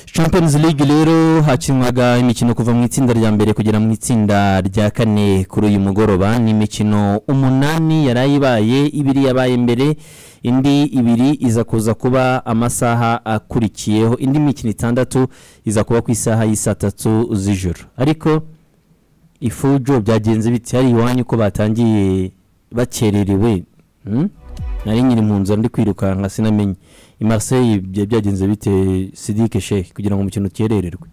Champions League rero hakinwaga imikino kuva mu itsinda rya mbere kugera mu itsinda rya kane kuri uyu mugoroba ni imikino umunani yari ayibaye ibiri yabaye mbere indi ibiri iza kuza kuba amasaha akurikiyeho indi mikino itandatu iza kuba ku isaha y'isaa tatu z'ijoro ariko ifujo byagenze biti hari iwanyu ko batangiye bakererewe hmm? nari nyiri mu nzira ndi kwirukanka sinamenye i Marseille byari byagenze bite Sidike Sheikh kugira ngo umukino ukerererwe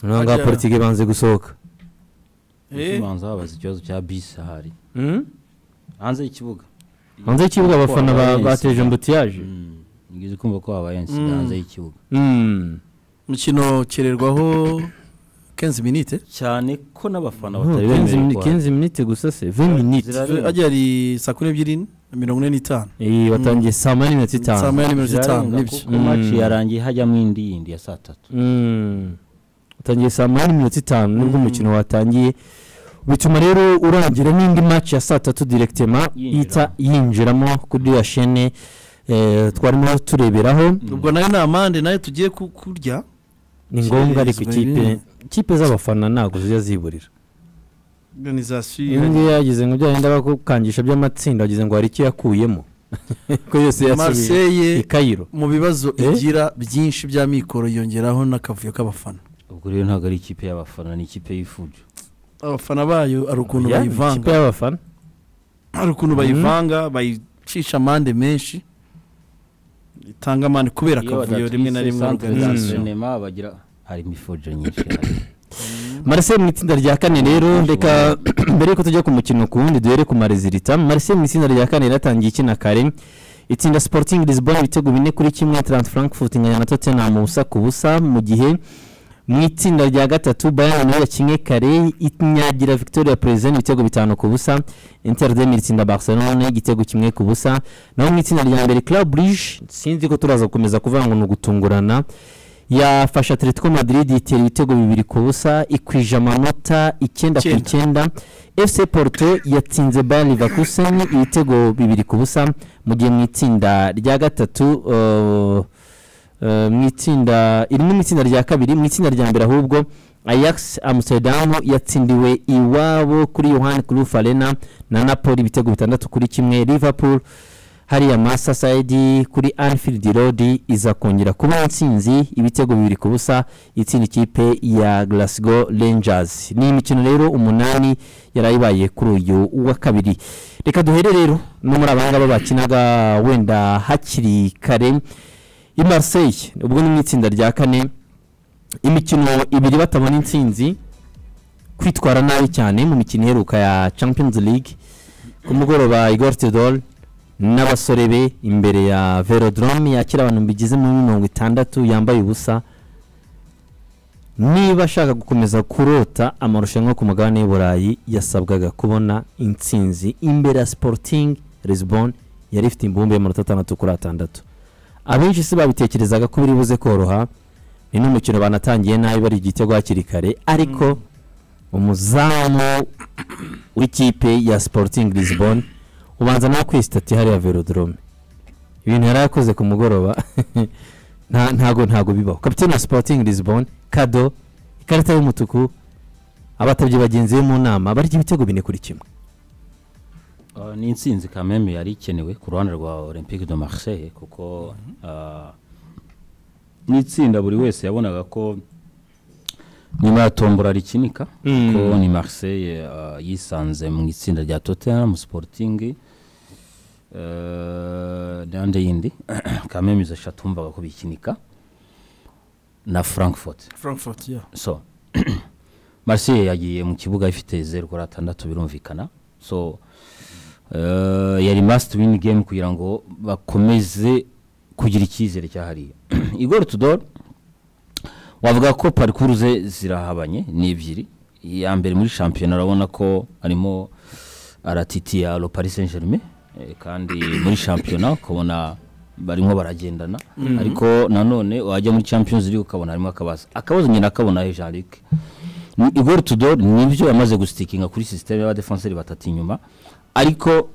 noneho ngaho Ajya. politiki banze gusohoka Eh? ubanza wabaza ikibazo cya bisi ahari hanze y'ikibuga hanze y'ikibuga abafana ba- bateje ambutiyaje ngize kumva ko habaye insida hanze y'ikibuga Hmm. umukino ukererwaho 15 minite cyane ko n'abafana Oh, batari 15 bemerewe mini- 15 minute gusa se 20 minute Zirare- ajya ari saa kumi n'ebyiri na mirongo ine n'itanu Eh, watangiye saa moya n'iminota saa itanu moya na mirongo itanu zirarenga nibyo kuko maci yarangiye hajyamo indi yindi ya saa tatu Mm. utangiye saa moya n'iminota itanu nibwo umukino watangiye bituma rero urangira n'indi match ya saa tatu direktema Yinjiramo. ihita yinjiramo kuri ya shene eh, twarimo tureberaho ubwo nayo ni amande nayo tugiye ku- kurya ni ngombwa ariko Jeez, baby. ikipe ikipe z'abafana ntabwo zijya ziburira iyo organizasiyo ngiyo yagize ngo byagenda bakukangisha by'amatsinda wagize ngo hari icyo yakuyemo ko yose yasubiye marseye i kayiro mu bibazo Eh? igira byinshi bya mikoro yongeraho n'akavuyo k'abafana ubwo rero ntabwo ari ikipe y'abafana ni ikipe y'ifujo abafana bayo hari ukuntu Ya, ikipe bayivanga y'abafana hari ukuntu bayivanga bayicisha amande menshi itanga amande kubera akavuyo rimwe na rimwe organizasiyo sinema bagira hari imifujo nyinshi ahari. Marseille mu itsinda rya kane rero Ashobora. reka mbere yuko tujya ku mukino ku wundi duhere ku marezilita Marseille mu itsinda rya kane yaratangiye ikina kare itsinda Sporting Lisbon ibitego bine kuri kimwe Eintracht Frankfurt inganya na Tottenham ubusa ku busa mu gihe mu itsinda rya gatatu Bayern nayo yakinnye kare inyagira Victoria Plzen ibitego bitanu ku busa Inter de Milan itsinda Barcelona igitego kimwe ku busa naho mu itsinda rya mbere Club Brugge sinzi ko turaza gukomeza kuvuga ngo ni ugutungurana yafashe Atletico Madrid itera ibitego bibiri ku busa ikwije amanota icyenda ku Icyenda. icyenda FC Porto yatsinze Bayer Leverkusen ibitego bibiri ku busa mu gihe mu itsinda rya gatatu uh, uh, mu itsinda irimo mu itsinda rya kabiri mu itsinda rya mbere ahubwo Ajax Amsterdam yatsindiwe iwabo kuri Johan Cruyff Arena na Napoli ibitego bitandatu kuri kimwe Liverpool hariya Masasayidi kuri Anfield Road iza kongera kuba intsinzi ibitego bibiri ku busa itsinda ikipe ya Glasgow Rangers ni imikino rero umunani yari ayibaye kuri uyu wa kabiri reka duhere rero no muri abangaba bakinaga wenda hakiri kare i Marseille ubwo ni mu itsinda rya kane imikino ibiri batabona intsinzi kwitwara nabi cyane mu mikino iheruka ya Champions League ku mugoroba Igor Tudor n'abasore be imbere ya Velodrome yakira abantu bigize muri mirongo itandatu yambaye ubusa niba ashaka gukomeza kurota amarushanwa yo ku mugabane w'uburayi yasabwaga kubona intsinzi imbere ya Sporting Lisbon yari ifite imbumbe y'amanota atandatu kuri atandatu abenshi si babitekerezaga ko biri buze koroha ni n'umukino banatangiye nabi bari igitego hakiri kare ariko umuzamu w'ikipe ya Sporting Lisbon ubanza nawe kwisitati hariya Velodrome ibintu yari yakoze ku mugoroba nta ntago ntago bibaho kapiteni wa Sporting Lisbon kado ikarita y'umutuku abatabye bagenzi be mu nama barya ibitego bine kuri kimwe Ah, ni intsinzi kameme yari ikenewe ku ruhande rwa olympique de marseille kuko ah, n'itsinda buri wese yabonaga ko nyuma ya tombora rikinika Mm. ko ni marseille ah, yisanze mu itsinda rya tottenham sporting eh, n'andi yindi kameme izo eshatu wumvaga ko bikinika na frankfurt frankfurt yeah. so marseille yagiye mu kibuga ifite zeru kuri atandatu birumvikana so eh, yari must win game kugira ngo bakomeze kugira icyizere cyahariye igor tudor wavuga ko parikuru ze zirahabanye ni ebyiri iya mbere muri shampiyona urabona ko arimo aratitira lo paris saint germain eh, kandi muri shampiyona ukabona barimo baragendana ariko nanone wajya muri champions league ukabona harimo akabazo akabazo nyina akabona jean luc igor tudor nibyo yamaze gustikinga kuri sisiteme y'abadefenseri batatu inyuma ariko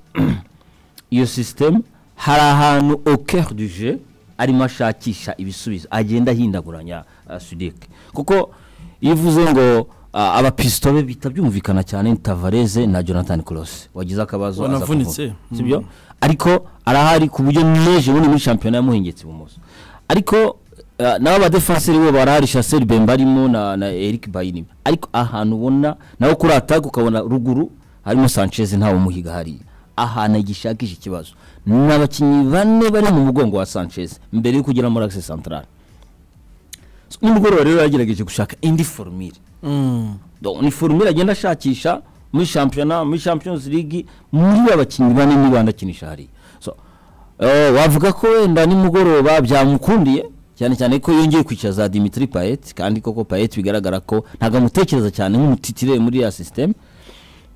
iyo sisiteme hari ahantu au cœur du jeu arimo ashakisha ibisubizo agenda ahindaguranya uh, sudike kuko iyo uvuze ngo uh, abapisito be bihita byumvikana cyane ni tavareze na jonathan cross wagize akabazo aza wanavunitse kuvuka, sibyo ariko arahari ku buryo neje ubundi muri shampiyona yamuhengetse ibumoso ariko uh, nabo abadefenseri bo barahari shaseri bemba arimo na, na eric bayini ariko ahantu ubona nawe kuri ataka ukabona ruguru harimo sanchez ntawe umuhiga hariya ahantu agishakisha ikibazo ni abakinnyi bane bari mu mugongo wa sanchez mbere yo kugera muri akise santarari nimugoroba rero yagerageje gushaka indi forumire Donc, ni forumire agenda ashakisha muri shampiyona muri champions league muri abakinnyi bane niba ndakinisha hariya so, uh, wavuga ko wenda nimugoroba byamukundiye cyane cyane ko yongeye kwicara za dimitri payet kandi koko payet bigaragara ko ntabwo amutekereza cyane nk'umutitire muri ya sisiteme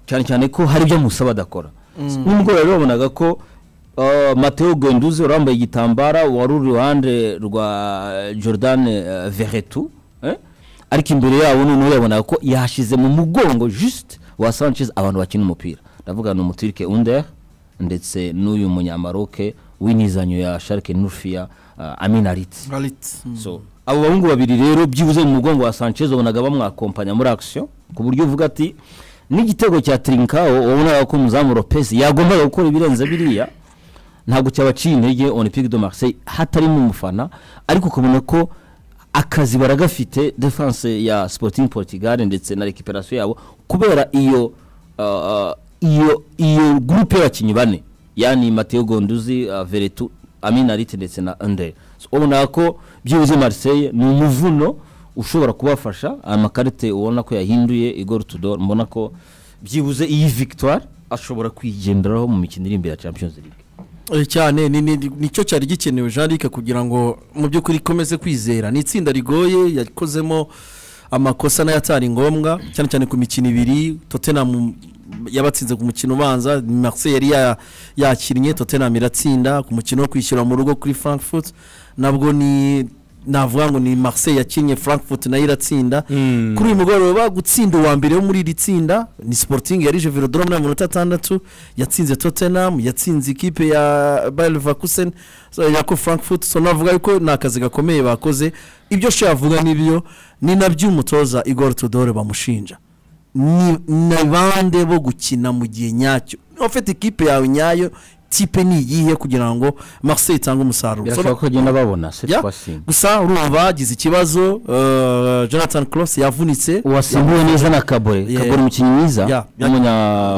cyane cyane ko hari ibyo amusaba adakora nimugoroba rero wabonaga ko uh, mateo genduze wari wambaye igitambara wari uri iruhande rwa jordan uh, verretu eh? ariko imbere yabo noneho yabonaga ko yashize mu mugongo juste wa sanchez abantu bakina umupira ndavuga ni umuturike under ndetse n'uyu munyamaroke w'inizanyo ya sharike nufiya uh, aminarit so abo bahungu babiri rero byibuze mu mugongo wa sanchez wabonaga bamwakompanya muri action ku buryo uvuga ati n'igitego cya trinkawo wabonaga ko umuzamu lopez yagombaga gukora ibirenze biriya ntabwo cyabaciye intege olympique de marseille hatarimo umufana ariko ukabona ko akazi baragafite defense ya sporting portugal ndetse na recuperation yabo kubera iyo uh, iyo iyo groupe y'abakinnyi bane yani mateo gonduzi uh, veretu aminarite ndetse na andre so, ubona ko byibuze marseille ni umuvuno ushobora kubafasha amakarite ubona ko yahinduye igor tudor mbona ko byibuze iyi victoire ashobora kwigenderaho mu mikino iri imbere ya champions league Eh, cyane ni- ni- nicyo cyari gikenewe jean luc kugira ngo mu by'ukuri ikomeze kwizera ni itsinda rigoye yakozemo amakosa nayo atari ngombwa cyane cyane ku mikino ibiri tottenham yabatsinze ku mukino ubanza marseille yari ya- yakinnye tottenham iratsinda ku mukino wo kwishyura mu rugo kuri frankfurt nabwo ni navuga ngo ni marseille yakinnye frankfurt nayo iratsinda kuri uyu mugoroba gutsinda uwa mbere wo muri iri tsinda ni sporting yarije velodrome na minota atandatu yatsinze tottenham yatsinze ikipe ya bayer leverkusen so, yako frankfurt so navuga yuko ni akazi gakomeye bakoze ibyo shobora avuga nibyo ni nabyo umutoza igor tudore bamushinja ni ni bande bo gukina mu gihe nyacyo niba ufite ikipe yawe nyayo tipe ni iyihe kugira ngo marseille itange umusaruro So, birashoboka ko bagenda babona seti ya, gusa urumva agize ikibazo uh, jonathan cross yavunitse wasimbuwe neza na kabore Yeah. kabore umukinnyi mwiza Yeah.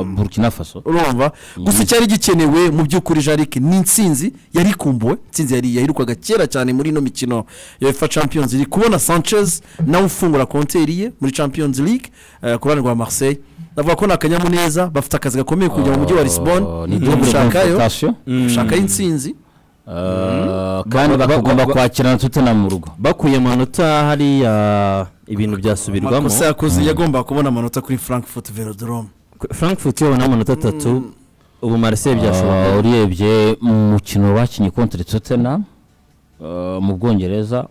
w'umunyaburkina faso urumva gusa icyari gikenewe mu by'ukuri jarike ni insinzi yari ikumbuwe insinzi yari yahirukwaga kera cyane muri ino mikino ya efa champions league kubona sanchez nawe ufungura konteri ye muri champions league eh, ku ruhande rwa marseille bavuga ko ni akanyamuneza bafite akazi gakomeye kujya mu mujyi wa lisbon no ni double gushakayo confrontation gushakayo insinzi Uh, kandi bakagomba kwakira na tutena mu rugo bakuye amanota hariya ibintu byasubirwamo amakosa yakoze yagombaga kubona amanota kuri frankfurt velodrome frankfurt yabona amanota atatu ubu marseille Uh, byashoboka urebye mu mukino bakinnye kontra tottenham uh, mu bwongereza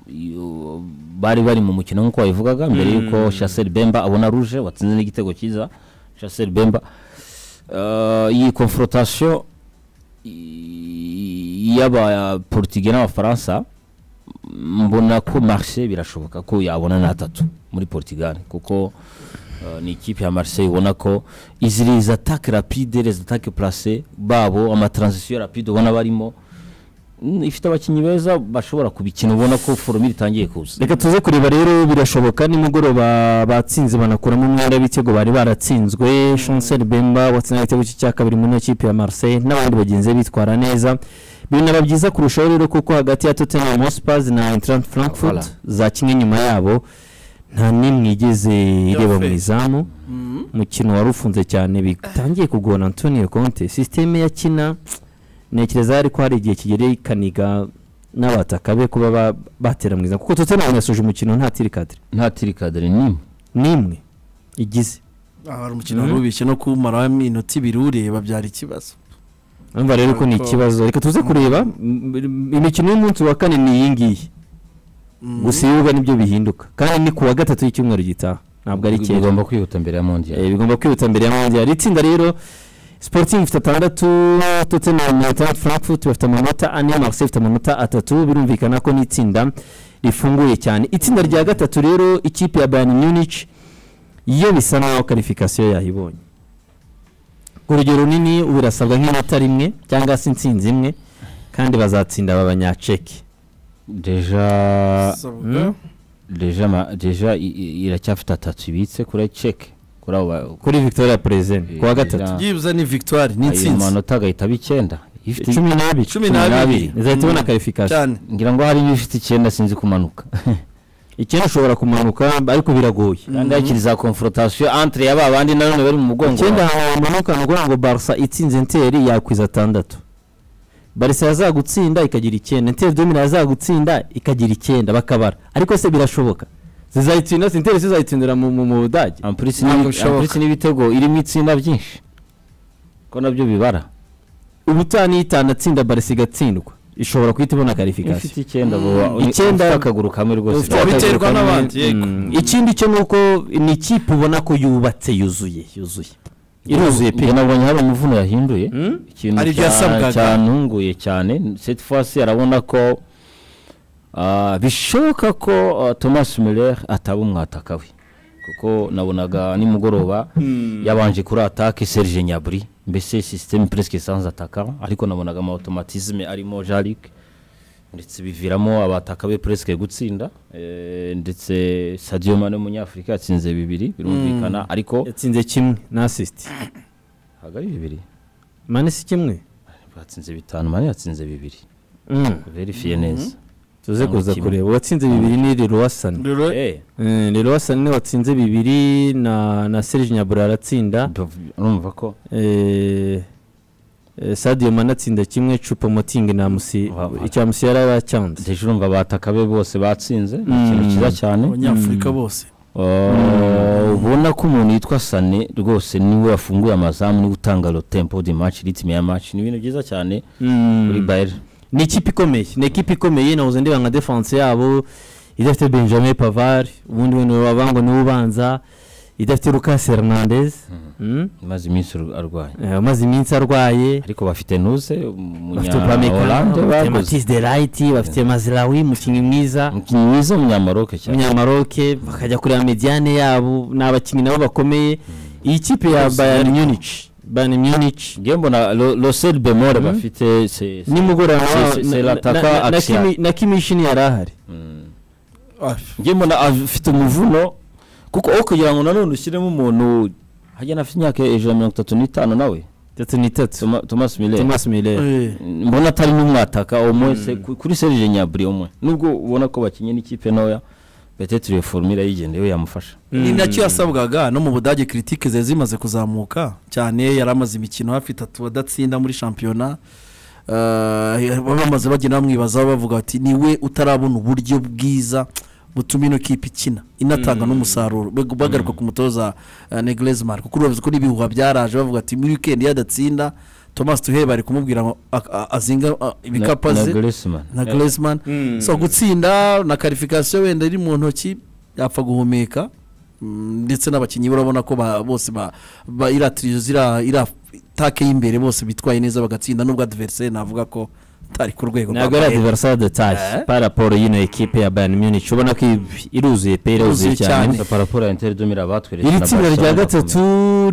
iyo- bari bari mu mukino nk'uko wabivugaga mbere y'uko shaseri bemba abona ruje watsinze n'igitego cyiza shaseri bemba Uh, iyi confrontation i- y'abaportugais n'abafaransa mbona ko marse birashoboka ko yabona n'atatu muri portugal kuko uh, ni ikipe ya marseille ubona ko izi les attaques rapide les attaques placées babo amatransition rapide ubona barimo mm, ifite abakinnyi beza bashobora kubikina ubona ko foromire itangiye kuza reka tuze kureba rero birashoboka nimugoroba batsinze banakuramo umwenda w'ibitego bari baratsinzwe chancel bemba watsinze igitego cye cya kabiri muri iyo kipe ya marseille n'abandi bagenzi be bitwara neza binaba byiza kurushaho rero kuko hagati ya tottenham hotspurs na eintracht frankfurt Voilà. zakinnye nyuma yabo nta n'imwe igeze ireba mu izamu umukino wari ufunze cyane bitangiye kugora antonio conte sisiteme yakina ntekereza ariko hari igihe kigere ikaniga n'abataka be kuba ba- batera mu izamu kuko tottenham yasoje umukino nta tirikadire nta tirikadere n'imwe n'imwe igize aha hari umukino wari ubishye no kumaraho iminota ibiri ureba byari ikibazo urumva rero ko ni ikibazo reka tuze kureba m- m- imikino y'umunsi wa kane ni iyi ngiyi gusa ibibuga nibyo bihinduka kandi ni ku wa gatatu y'icyumweru gitaha ntabwo ari kera bigomba kwihuta mbere ya mondial Eh, bigomba kwihuta mbere ya mondial itsinda rero sporting ifite atandatu tottenham na frankfurt bafite amanota ane marseille ifite amanota atatu birumvikana ko n'itsinda rifunguye cyane itsinda rya gatatu rero ikipe ya bayani munich yo bisa naho karifikasiyo yayibonye urugero runini ubu irasabwa nk'inota rimwe cyangwa se intsinzi imwe kandi bazatsinda aba banyaceki deja Sabwa. deja ma- deja i- i- iracyafite atatu ibitse kuri ceke kuri abo ba- kuri victoria perezida kuwa gatatu byibuze ni victoire ni ayo intsinzi manota agahita aba icyenda ifite cumi n'abiri cumi cumi n'abiri n'abiri. izahita ibona Mm. karifikasiyo cyane ngira ngo harimo ifite icyenda sinzi kumanuka icyenda ushobora kumanuka ariko biragoye kandi hakiri za confrontation entre ya ba bandi nanone bari mu mugongo icyenda hamanuka ni ukuvuga ngo barisa itsinze enteri yakwiza atandatu barisa yazagutsinda ikagira icyenda enteri domina yazagutsinda ikagira icyenda bakabara ariko se birashoboka zizayitsinda si enteri zizayitsindira mu mu- mu budage ampulisi Ntabwo n'ibi- bishoboka. ampulisi n'ibitego irimo itsinda byinshi ko nabyo bibara ubutaha n'iyitanu atsinda barisa igatsindwa ishobora guhita ibona ifite karifikasiyo icyenda Mm. boba uni- Icyenda- ufite akaguru kamwe rwose Ufite akaguru biterwa kamwe. n'abandi, yego. Mm. ikindi cyo ni uko ni ikipe ubona ko yubatse yuzuye yuzuye iruzuye pe njye nabonye hari umuvuno yahinduye Mm? ikintu Hari ibyo cya- yasabwaga. cyantunguye cyane cette fois ci arabona ko ah, bishoboka ko ah, thomas muller ataba umwataka we kuko nabonaga nimugoroba yabanje kuri atake serge nyabri mbese systeme presque sans ataka ariko nabonaga ama automatisme arimo jaric ndetse biviramo abataka be presque gutsinda eh, ndetse sadio mane w'umunyafurika yatsinze bibiri birumvikana ariko yatsinze kimwe na asisiti hagari bibiri mane si kimwe batsinze bitanu mane yatsinze bibiri Mm. verifiye neza tuze Cyangwa kuza kimwe. kureba uwatsinze bibiri ni rero rero Eh, rero niwe watsinze bibiri na na serge nyabura aratsinda bav- urumva ko eh, eh, sadio mane atsinda kimwe cupa motingi na musi Wa- wa- icya musi yari yacyanze deje urumva abataka be bose batsinze ni Mm. ikintu cyiza cyane abanyafurika bose Uh, ubona ko umuntu yitwa sane rwose niwe wafunguye amazamu niwe utanga lo tempo di match ritme ya match ni ibintu byiza cyane kuri Bayer ni ikipe ikomeye ni ikipe ikomeye nahoze ndeba nka defense yabo idafite benjamin pavar ubundi we niwe wabango niwe ubanza idafite lucas hernandez Mm. imaze iminsi uru- arwaye Eh, amaze iminsi arwaye ariko bafite nuze bafite upamecano umunyahorande bafite baguze matise de rayiti bafite mazirawi umukinnyi mwiza umukinnyi mwiza w'umunyamaroke cyane umunyamaroke bakajya kureba mediyane yabo ni abakinnyi nabo bakomeye iyi kipe ya Bose bayani bariko. munich bayani munich ngiye mbona Ro- rosel bemore Mm. bafite se- se- nimugoroba Se- wa- se- na- se- na- Lataka na- na- na Axial. Kimi- na kimishini yari ahari Mm. Ah, ngiye mbona afite umuvuno kuko aho kugira ngo nanone ushyiremo umuntu hajya afite imyaka ijana na mirongo itatu n'itanu nawe ndetse n'itatu Thoma- thomas miller thomas miller eh, mbona atari n'umwataka umwese kuri serije nyaburi umwe nubwo ubona ko bakinnye n'ikipe ntoya betete iyo formule yigendeyeho yamufasha ni nacyo yasabwaga no mu budage kiritike zari zimaze kuzamuka cyane yari amaze imikino hafi itatu adatsinda muri shampiyona Eh, bamaze bagenda bamwibazaho bavuga bati niwe utarabona uburyo bwiza butuma ino kipe ikina inatanga n'umusaruro Bag- bagaruka ku mutoza negleze marco kuko urabizi ko n'ibihuha byaraje bavuga ati muri wikendi yadatsinda thomas tuhebe ari kumubwira ngo ak- a- azinga a- ibikapu na aze Griezmann. na Griezmann so gutsinda na karifikasiyo wenda iri mu ntoki yapfa guhumeka Mm, ndetse n'abakinnyi be urabona ko ba- bose ba- ba- iriya tiriyo ziriya iriya take y'imbere bose bitwaye neza bagatsinda nubwo adversary navuga ko atari ku rwego ntabwo ari Bayern. adiverisari detaye Eh. paraporo y'ino ekipe ya bayani munich ubona ko i- iruzuye pe iruzuye Iruzuye cyane cyane. Gusa paraporo ya interi domira batweretse iri na tsinda rya Barcelona gatatu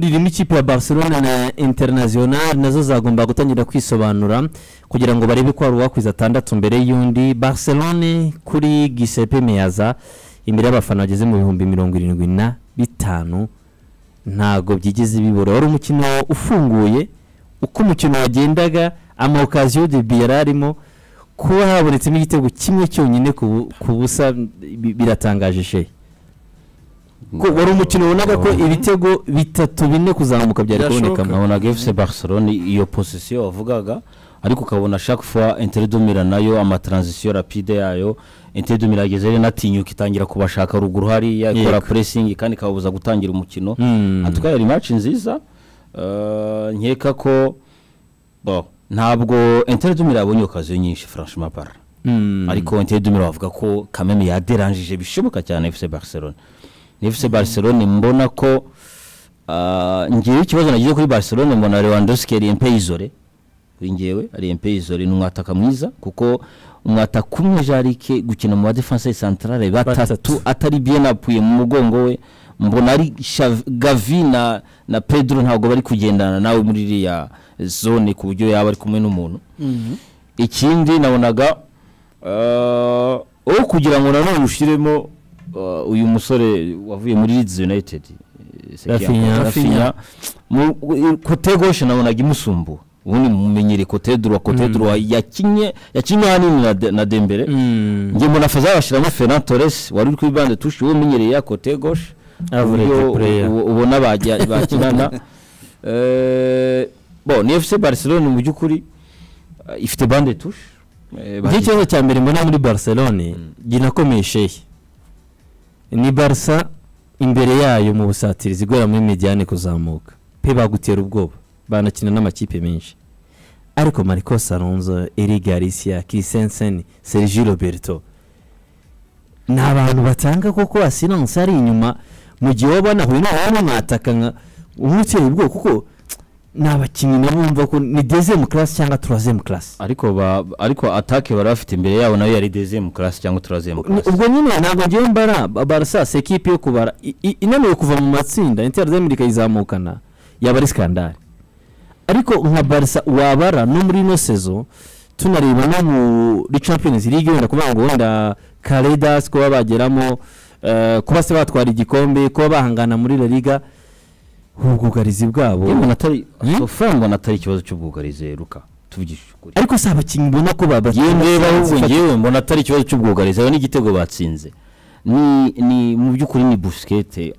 ririmo ikipe ya barcelona na international nazo zagomba gutangira kwisobanura kugira ngo barebe ko hari uwakwiza atandatu mbere y'undi barcelone kuri gisepe meyaza imbere y'abafana bageze mu bihumbi mirongo irindwi na bitanu ntago byigeze bibura wari umukino ufunguye uko umukino wagendaga ama okaziyo de biyari arimo kuba habonetsemo igitego kimwe cyonyine ku bu- ku busa bi- biratangaje shehe ko komeye. wari umukino wunaga ko Wabonye. ibitego bitatu bine kuzamuka byari Birashoboka. kubonekamo nabonaga fc barcelone iyo posisiyo wavugaga ariko ukabona chaque fois interi domira nayo amatransition rapide yayo interi domira yageze rero inatinyuka itangira kubashaka ruguru hariya ikora Yego. pressing kandi ikababuza gutangira umukino Mm. antuka yari match nziza eh, nkeka ko bo ntabwo interi domira yabonye okaziyo nyinshi franchement par Mm. ariko interi domira bavuga ko kameme yaderanjije bishoboka cyane fc barcelone ni fc barcelone mbona ko ah, ngewe ikibazo nagize kuri barcelone mbona lewandowski yari impeyizore kuri njyewe ari MP Izore ni umwataka mwiza kuko umwataka umwe Jarike gukina mu defense centrale batatu Batatu. atari bien appuyé mu mugongo we mbona ari Xavi- Gavi na na Pedro ntabwo bari kugendana nawe muri iriya zone ku buryo yaba ari kumwe n'umuntu ikindi nabonaga eh, wowe kugira ngo nanone ushiremo eh, uyu musore wavuye muri Leeds United eh, Sekiya- Rafinha. Rafinha Mu- u- kote goshe nabonaga imusumbu ubundi mumenyere kote droit kote droit yakinye yakinye hanini na de- na Dembele Mm. nge mbona faza bashiramo Ferran Torres wari uri kuri bande touche uwo umenyereye ya kote goshe Average uburyo player. ubu- ubona bajya- bakinana Eh, bo ni FC Barcelona mu by'ukuri eh, ifite bande touche Eh, Njye ikibazo cya mbere mbona muri barcelone ginakomeye shehe ni barsa imbere yayo mu busatirizi igora muri mediyane kuzamuka pe bagutera ubwoba banakina n'amakipe menshi ariko marcos alonso eri garcia christensen sergi roberto ni abantu batanga koko asiranse ari inyuma mu gihe wowe banahuye nawe waba mwataka nka umwe utera ubwoba kuko ni abakinnyi nabo bumva ko ni dezemu karasi cyangwa turazemu karasi ariko ba ariko atake bari bafite imbere yabo nayo yari dezemu class cyangwa Ni- turazemu class ubwo nyine ntabwo ngewe mbara ba- barasa si ekipi yo kubara i- i- inaniwe kuva mu matsinda intera z'amerika izamukana yaba ari skandale ariko nka barisa wabara no muri ino sezo tunareba no muri champions league wenda kuvuga ngo wenda karedas kuba bageramo eh, kuba se batwara igikombe kuba bahangana muri la liga ubwugarizi bwabo yewe natari Hmm? amafaranga natari ikibazo cy'ubwugarizi ruka tuvugishije ukuri ariko si abakinnyi mbona ko baba yewe ndeba ahubwo ngewe mbona atari ikibazo cy'ubwugarizi aho n'igitego batsinze ni ni mu by'ukuri ni busikete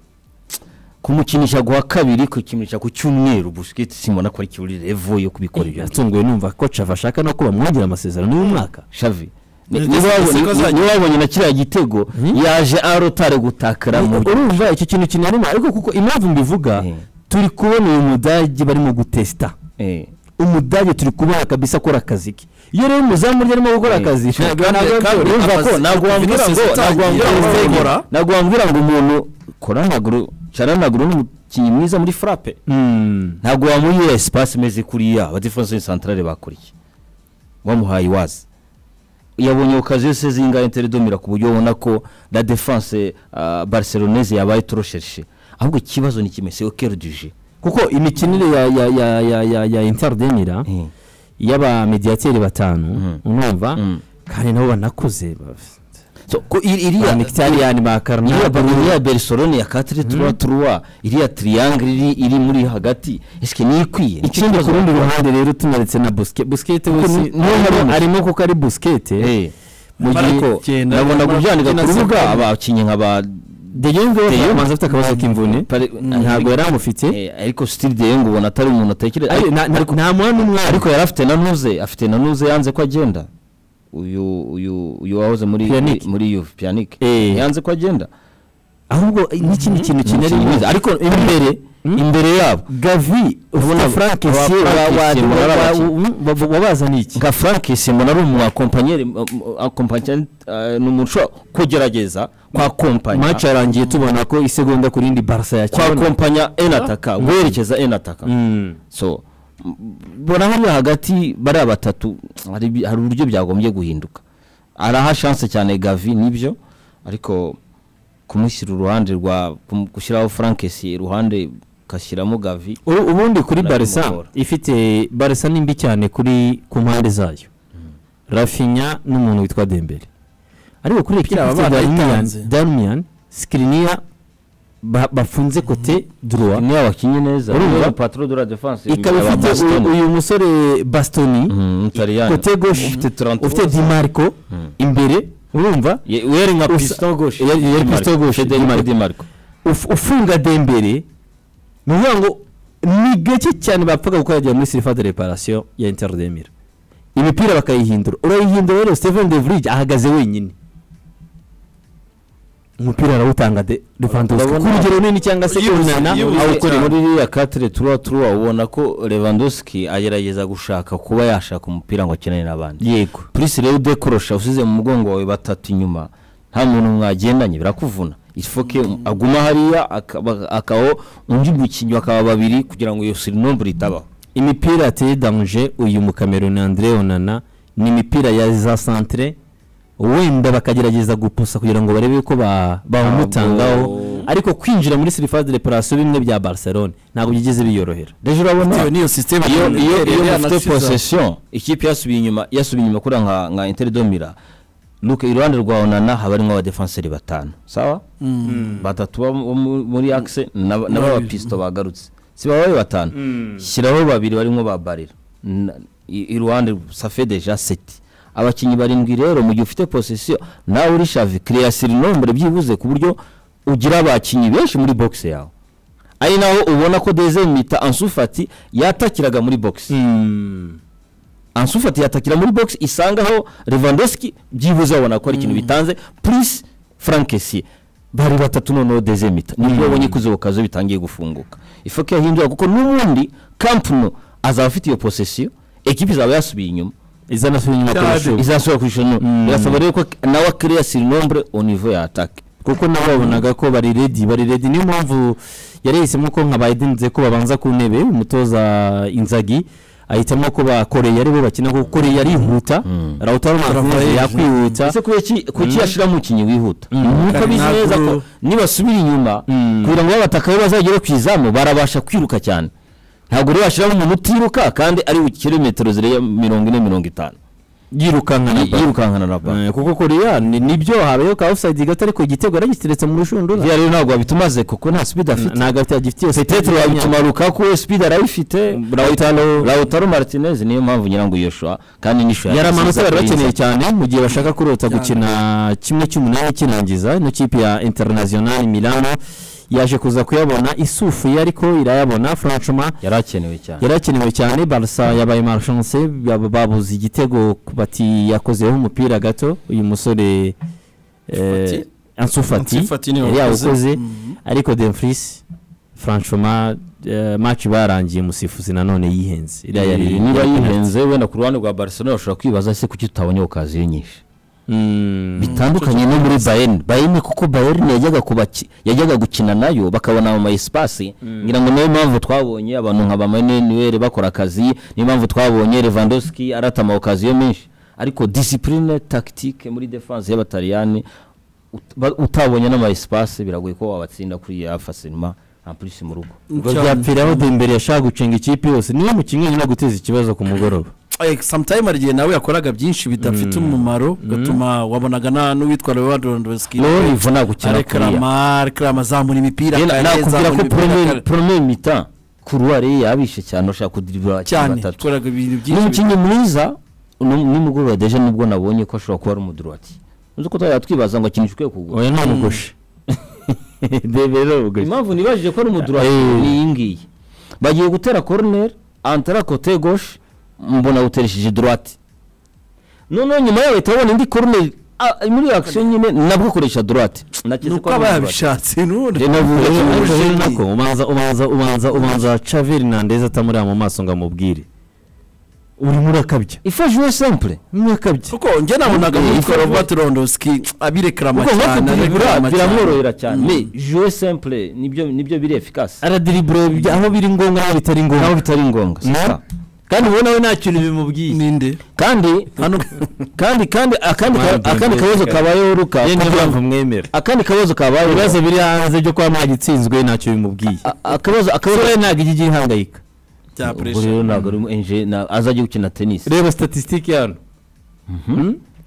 kumukinisha guha kabiri kukimukinisha ku cyumweru busikete simbona ko ari kiburi revo yo kubikora ibyo yatunguwe numva ko cava ashaka no kuba mwongera amasezerano y'umwaka shavi Ni- niba ni- wabonye- ni- niba wabonye na kiriya gitego yaje arotare gutakara mu urumva icyo kintu kinarema ariko kuko impamvu mbivuga Eh. turi kubona uyu mudage barimo gutesita Eh. umudage turi kubona kabisa akora akazi ke iyo rero umuzamu urya arimo gukora Eh. akazi Shaka ntabwo kandi- yabyo- kandi urumva ko akazi- ntabwo wambwira ngo Vinicius ntabwo atangiye wambwira ngo gukora. ntabwo wambwira ngo umuntu kora amaguru cara amaguru ni umukinnyi mwiza muri frappe Mm. ntabwo wamuhira espace imeze kuriya aba defense centrale bakuriye wamuhaye iwazi yabonye okaziyo se zinga interdomira ku buryo ubona ko la defense uh, barcelonaise yabaye toroshershe ahubwo ikibazo ni kimwe c'est au cœur du jeu kuko imikinire ya ya ya ya ya ya interdemira Eh. y'abamediyateri batanu Mm. urumva Mm. kandi nabo banakuze ba- so ko ir- ba iriya Mkhitaryan, ba iriya Karnal, ballon ya Barcelone ya 4-3-3 iriya triangle iri iri muri hagati eske ni ikwiye ikindi ku rundi ruhande rero tunaretse na busikete busikete Kuko wese ni- niwe harimo- arimo kuko ari busikete Eh. mu gihe Ariko- Genda- nabona Genda- kubyandika Genda- ku rubuga Genda- abakinnyi nka ba De Jong we bamanza afite akabazo k'imvune Pare- ntabwo yari amufite Eh, ariko Steve De Jong ubona atari umuntu atekereza Ari- ariko- na- na- nta mwana n'umwe ariko yari afite na nuze afite na nuze yanze ko agenda uyu uyu uyu wahoze muri Pjanic. muri Juve Pjanic Eh. yanze ko agenda ahubwo n'ikindi kintu kinari Umukinnyi mwiza. ariko imbere Hmm? imbere yabo gavi ufite Ubona- frank aba- Sie- wa- Frank Sie wa- mbona ari wa- abakinnyi. wa- wa- wa- wabazaniye iki nka Frank Simon ari umu accompagner accompagner ni umuntu ushobora kugerageza kwa kompanya match yarangiye tubona ko isegonda ku rindi barca kwa yakibona kompanya enataka guherekeza enataka Mm. so m- bona hariya hagati bariya batatu hari ibi- hari uburyo byagombye guhinduka araha chance cyane gavi nibyo ariko kumushyira uruhande rwa kum- gushyiraho frankesi iruhande ugashyiramo gavi U- ubundi kuri barisa Naramugora. ifite barisa ni mbi cyane kuri ku mpande zayo rafinya n'umuntu witwa dembere ariko kuri ekipi Kiriya baba ifite barayitanze. Darmian- darmian sikiriniya ba- bafunze kote droit niyo bakinnye neza Urumva? niyo patro de la defense ikaba aba ifite Bastoni. uyu- uyu musore bastoni Mhm, Mutariyani. kote gauche Ufite 33. ufite dimarco imbere urumva Ye- yari nka Usa- piston gauche yari- yari Di Marco. piston gauche, Federico Di Marco. Di Marco. uf- ufunga dembere ni ukuvuga ngo ni gake cyane bapfaga gukorera muri sirifa de reparasiyo ya interdemira imipira bakayihindura urayihindura rero stephen de vrij ahagaze wenyine umupira arawutanga de lewandowski Urabona- ku rugero runini cyangwa se Yibuze- kunana yibuze awukora cyane. muri iriya katire turuwa turuwa ubona ko Lewandowski agerageza gushaka kuba yashaka umupira ngo akinane n'abandi yego purisi rero udekorosha usize mu mugongo wawe batatu inyuma nta muntu mwagendanye birakuvuna ifoke aguma hariya akaba- akabaho undi mukinnyi bakaba babiri kugira ngo iyo sirinombre itabaho imipira yateye damuje uyu mukameruni Andre Onana ni imipira ya za santere wenda bakagerageza gupusa kugira ngo barebe ko ba- bawumutangaho Ntabwo- ariko kwinjira muri surface de reparation bimwe bya Barcelone ntabwo byigeze biyorohera rero urabona bitewe n'iyo sisiteme iyo iyo iyo mufite posesi possession ikipe yasubiye inyuma yasubiye inyuma kuri nka nka interidomira luke iruhande rwa onana haba harimo abadefanseri batanu sawa batatu bo mu- mu- muri axe na- na Babiri. babapisito bagarutse si baba ari batanu shyiraho babiri barimo ba barira Na- i- iruhande safe deja seti abakinnyi barindwi rero mu gihe ufite posesiyo nawe uri shavi kireyasira inombre byibuze ku buryo ugira abakinnyi benshi muri box yawe ari naho ubona ko deze mita ansufati yatakiraga muri box ansufati yatakira muri box isangaho Lewandowski byibuze babona ko ari ikintu bitanze plus frankesi bari batatu noneho deze mita nibwo babonye ko izo kazo bitangiye gufunguka ifoke yahindura kuko n'ubundi kampano azaba afite iyo posesiyo ekipa izaba yasubiye inyuma izanasubira inyuma ku Cyane. ishuri izasubira ku ishusho Mm. birasaba rero ko nawe akiriya sirinombre au niveau ya atake kuko nabo babonaga ko bari ready bari ready niyo mpamvu yari yahisemo ko nka bayidenze ko babanza ku ntebe umutoza inzagi ahitamo ko ba koreya aribo bakina kuko koreya arihuta rawutaro martinez Rafael. yakwihuta ese kuki kuki yashiramo umukinnyi wihuta nuko Kandi bizi ntabwo- neza ko nibasubira inyuma Mm. kugira ngo babataka bazagere ku izamu barabasha kwiruka cyane ntabwo rero bashyiramo umuntu utiruka kandi ari bukire metero zirenga mirongo ine mirongo itanu yirukankana Yi- yirukankana na baro Eh, kuko koreya ni- nibyo habayeho ka offside gato ariko igitego yaragiteretse mu rushundura rero ntabwo babitumaze kuko nta sipidi afite nta gafite agifitiye petero babituma rukaku sipidi arayifite Lautaro- lautaro martinez niyo mpamvu ngira ngo yoshuwa kandi nishuwa yari amanota bari bakeneye bakeneye cyane mu gihe bashaka kurota gukina kimwe cy'umunani kinangiza ino kipe ya international milano yaje kuza kuyabona isufuye ariko irayabona franchement yari akenewe cyane yari akenewe cyane barasa yabaye marchanse babuze igitego bati yakozeho umupira gato uyu musore Fati. ansufati Ansufati niwe yari wakoze. yawukoze Mhm. ariko demfris franchement eh, match barangiye umusifuzi nanone yihenze iriya yari Eh, niba yihenze wenda ku ruhande rwa barcelona ushobora kwibaza se kuki tutabonye okaziyo nyinshi Mm. bitandukanye no muri bayern bayern kuko bayern yajyaga kubaki yajyaga gukina nayo bakabona mu esipasi ngira ngo niyo mpamvu twabonye abantu nka bamanuel bakora akazi niyo mpamvu twabonye lewandowski aratama okaziyo menshi ariko discipline tactique muri defense y'abataliyani ut- ba- utabonye n'ama esipasi biragoye ko wabatsinda kuri ya fasilima ampulisi mu rugo ubwo byapfiraho dembere yashaka gucenga ikipe yose niwe mukinnyi wenyine guteeza ikibazo ku mugoroba samutayime hari igihe nawe yakoraga byinshi bidafite umumaro bigatuma wabonaga na n'uwitwa lewandowski rero ivuna gukina kuriya arekarama arekarama azamura imipira Yena- akayareba, nakubwira azamura ko imipira akayareba. premier mita kuruware yabishe cyane ushaka kudiribura abakinnyi cyane batatu yakoraga ibintu ni byinshi umukinnyi mwiza ni- nimugoroba deje nubwo nabonye ko ashobora kuba ari umudurati uzi ko twajya twibaza ngo akinishwe ukwiye kugura oya nta mugoshe dembere ni umugoshe impamvu nibajije ko ari umudurati Eh. ni iyi ngiyi bagiye gutera koroneri antara kote goshe mbona uteresheje durati noneho nyuma yaho uhita ubona indi koroneri ah, muri akisiyo nyine nabwo akoresha durati ni uko aba yabishatse n'ubundi Reba ubu- Uretse reba ubu- umujeni. nako ubanza ubanza ubanza ubanza chaveri nandeza atamureba mu maso ngo amubwire urimo urakabya ifashe sempure urimo urakabya kuko njye nabonaga Eh, nk'uko ifashe- robert lewandowski abirekarama kuko nko cyane kudiribura arekarama cyane. biramworohera cyane mais jouer simple nibyo nibyo biri efikasi aradiribura bya- aho biri ngombwa aho bitari naho ngombwa bitari ngombwa si Na- ça. kandi ubu nawe nta kintu bimubwiye ninde kandi hano kandi kandi akandi ka- Mwana akandi Dembele. kabazo kabayeho ruka niyo kugira ngo- mpamvu mwemera akandi kabazo kabayeho ibibazo biri hanze byo kuba mwagitsinzwe ntacyo bimubwiye A- akabazo akabazo sore ntabwo ijya ihangayika bya ubwo rero pressure ntabwo ari enje azajya gukina tennis reba statisitike hano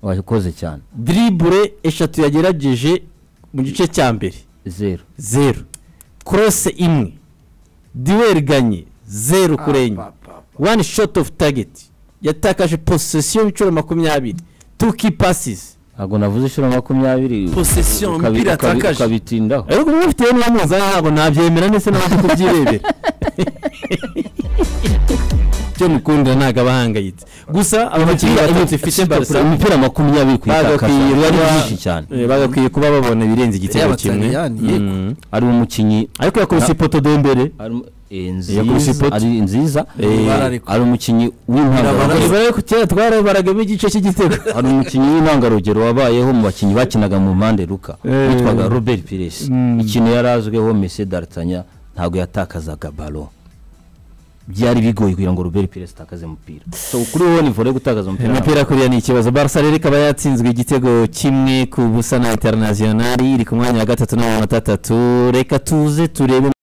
wakoze cyane diribure eshatu yagerageje mu gice cya mbere zero zeru korose imwe diweriganye zeru kuri enye wani shoti ofu tageti yatakaje posesiyo y'ibiciro makumyabiri tu ki pasizi ntabwo navuze inshuro makumyabiri Possession, ukabi- umupira ukabi- yatakaje. ukabitindaho ariko ubu bufite niba muza ntabwo nabyemera ndetse n'abandi kubyirebera cyo mukundira ntabwo aba ahangayitse gusa aba bakinnyi Imipira- batatu ifite barasa imipira makumyabiri kuyitakaza bagakwiye biba ari kuba- byinshi cyane eh, bagakwiye kuba babona ibirenze igitego kimwe y'abataliyani, Mm. yego. ari umukinnyi ariko yakubise ipoto dembere harimo, eh, yakubise nziza ipoti. ari nziza Eh, barareka. ari umukinnyi w'impanga Barabareka. ibara yo kera twarabaragamo igice cy'igitego hari umukinnyi w'intangarugero wabayeho mu bakinnyi bakinaga mu mpande ruka Eh. witwaga robert pires Mm. ikintu yari azwiho mese daritanya ntabwo yatakazaga balo byari bigoye kugira ngo robert pires atakaze umupira so kuri wowe ni volley gutakaza umupira imipira kuriya ni ikibazo barca rero ikaba yatsinzwe igitego kimwe ku busa na interinasiyonari iri ku mwanya wa gatatu n'amanota atatu reka tuze turebe